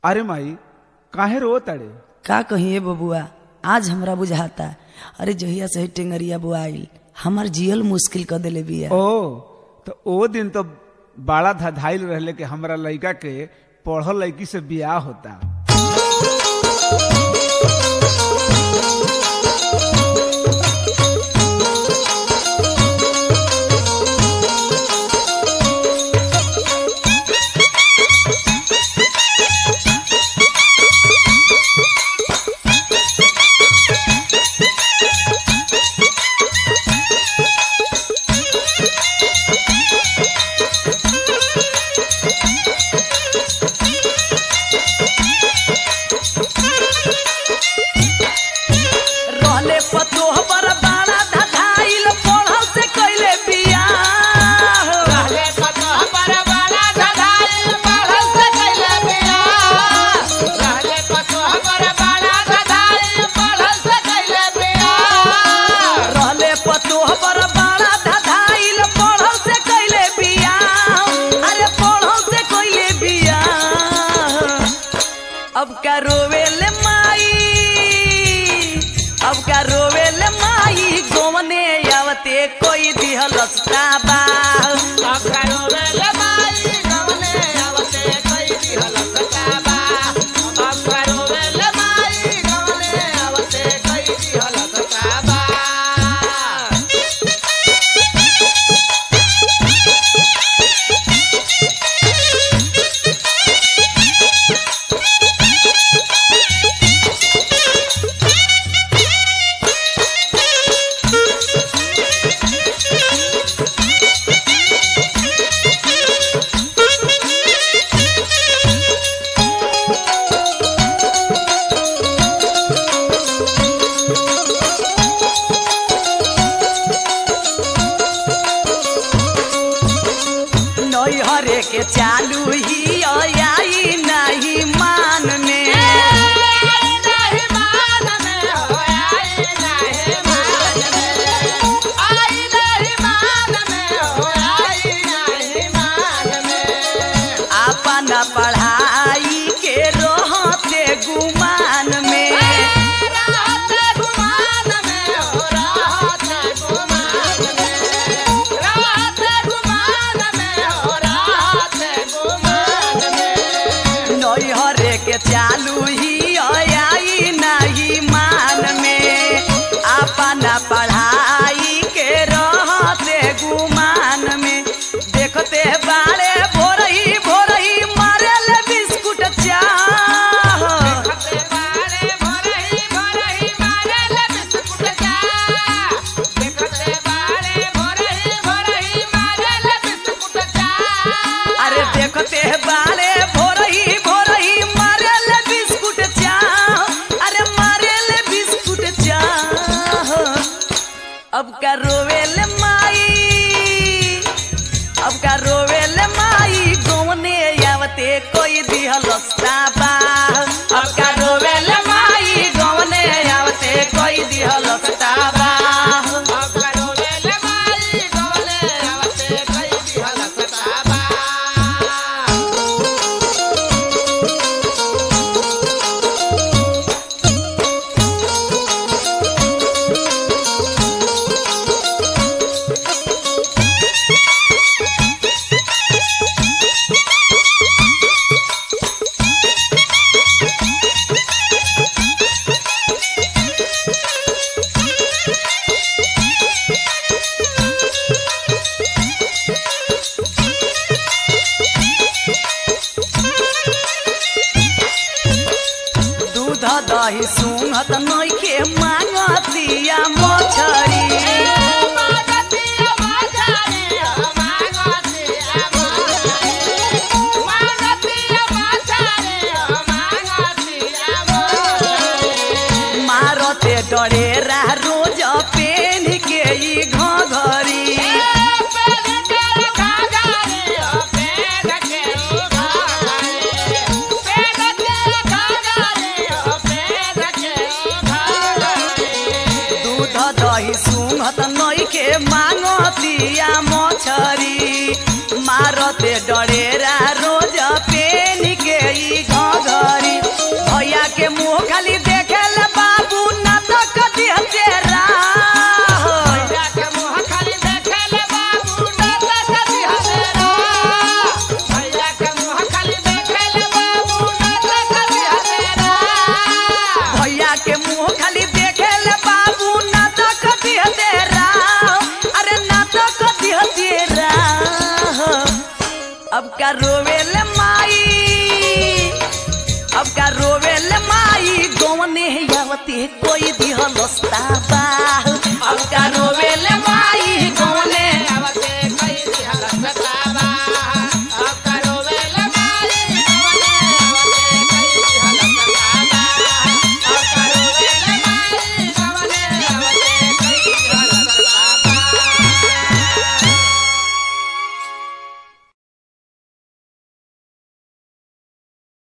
अरे माई काहे रो तड़े का कहिए बबुआ आज हमरा बुझाता अरे जहिया से ही टेंगरिया बुआइल हमार जियल मुश्किल कर देले बिया ओ तो ओ दिन तो बड़ा धधाइल रहले कि हमरा लड़का के पढ़ल लड़की से बियाह होता रहले पतोह पर बाड़ा धधाइल पढ़ल से कैले बिया रहले पतोह पर बाड़ा धधाइल, पढ़ल से कैले बियाह। रहले पतोह पर बाड़ा धधाइल, पढ़ल से कैले बियाह। रहले पतोह पर बाड़ा धधाइल पढ़ल से कैले बिया अरे पढ़ल से कैले बिया अब का रोवेले माई अब का रोवेले माई गोवने आवते कोई दिहल बा अब करो वेले माई, गवने आवते कई दिहल सताबा। अब करो वेले माई, गवने आवते कई दिहल सताबा। नैहरे के चालू ही आई नहीं मान में आई नहीं मान में हो, आई नहीं मान में। आई नहीं मान में हो, आई नहीं मान में। अपन पढ़ाई के रहते गुमान में रहते गुमान में हो, रहते गुमान में। रहते गुमान में हो, रहते गुमान में। नैहरे के चालू ही आई नहीं मान में अपन पढ़ाई के रहते गुमान में देखते बाड़े भोरही भोरही मारल बिस्कुट चाह देखते बारे भोरही भोरही मारेल बिस्कुट चाह। देखते बारे भोरही भोरही मारेल बिस्कुट चाह। अरे देखते बाले भोरही भोरही मारेल बिस्कुट चाह अरे मारेल बिस्कुट चाह अब का रोवेल माई अब का रोवेल माई गौने आवते कोई दिहल बा अब का रोवेल माई गौने आवते कोई दिहल बा अब करो वेले माई गवले आवते कई दिहल सताबा। दूध दही सुंघत नइखे मांगतिया मछरी मागतिया बाजारे, मागतिया बाजारे। मागतिया बाजारे, मागतिया बाजारे। मारते डरेरा रोज पेन के ई घघरी दूध दही रोवेल माई अब का रोवेल माई गौने आवते कोई दिहलस्ता बा अब का रोवेल